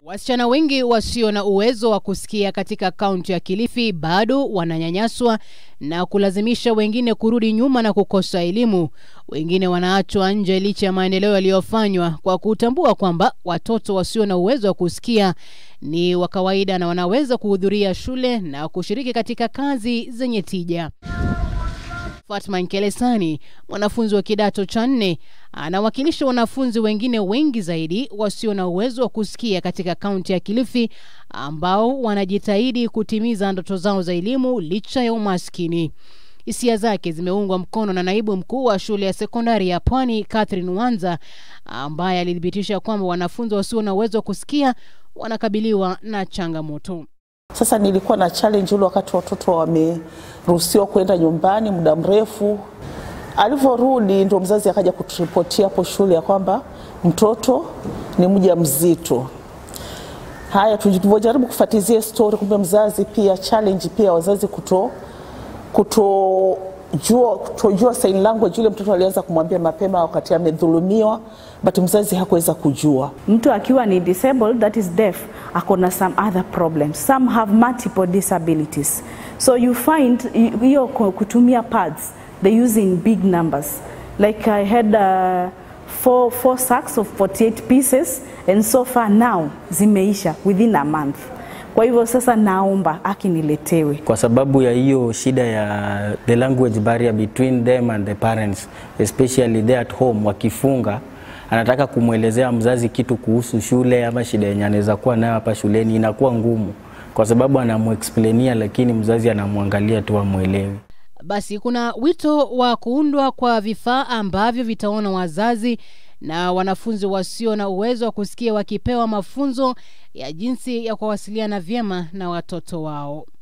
Wasichana wengi wasio na uwezo wa kusikia katika kaunti ya Kilifi bado wananyanyaswa na kulazimisha wengine kurudi nyuma na kukosa elimu. Wengine wanaachwa nje licha ya maendeleo yaliyofanywa kwa kutambua kwamba watoto wasio na uwezo wa kusikia ni wa kawaida na wanaweza kuhudhuria shule na kushiriki katika kazi zenye tija. Fatma Nkelesani, mwanafunzi wa kidato cha nne, anawakilisha wanafunzi wengine wengi zaidi wasio na uwezo wa kusikia katika kaunti ya Kilifi ambao wanajitahidi kutimiza ndoto zao za elimu licha ya umaskini. Hisia zake zimeungwa mkono na naibu mkuu wa shule ya sekondari ya Pwani Catherine Wanza ambaye alithibitisha kwamba wanafunzi wasio na uwezo wa kusikia wanakabiliwa na changamoto. Sasa nilikuwa na challenge ule wakati watoto wameruhusiwa kwenda nyumbani muda mrefu. Alivyorudi ndo mzazi akaja kuturipotia hapo shule ya kwamba mtoto ni mja mzito. Haya, tulivyojaribu kufuatilia story, kumbe mzazi pia challenge pia wazazi kuto kutojua kutojua sign language. Yule mtoto alianza kumwambia mapema wakati amedhulumiwa, but mzazi hakuweza kujua. Mtu akiwa ni disabled that is deaf ako na some other problems. Some have multiple disabilities. So you find hiyo kutumia pads they use in big numbers. Like I had uh, four, four sacks of 48 pieces and so far now zimeisha within a month. Kwa hivyo sasa naomba akiniletewe. Kwa sababu ya hiyo shida ya the language barrier between them and the parents especially there at home, wakifunga anataka kumwelezea mzazi kitu kuhusu shule ama shida yenye anaweza kuwa nayo hapa shuleni, inakuwa ngumu kwa sababu anamuexplainia, lakini mzazi anamwangalia tu amwelewi. Basi kuna wito wa kuundwa kwa vifaa ambavyo vitaona wazazi na wanafunzi wasio na uwezo wa kusikia wakipewa mafunzo ya jinsi ya kuwasiliana vyema na watoto wao.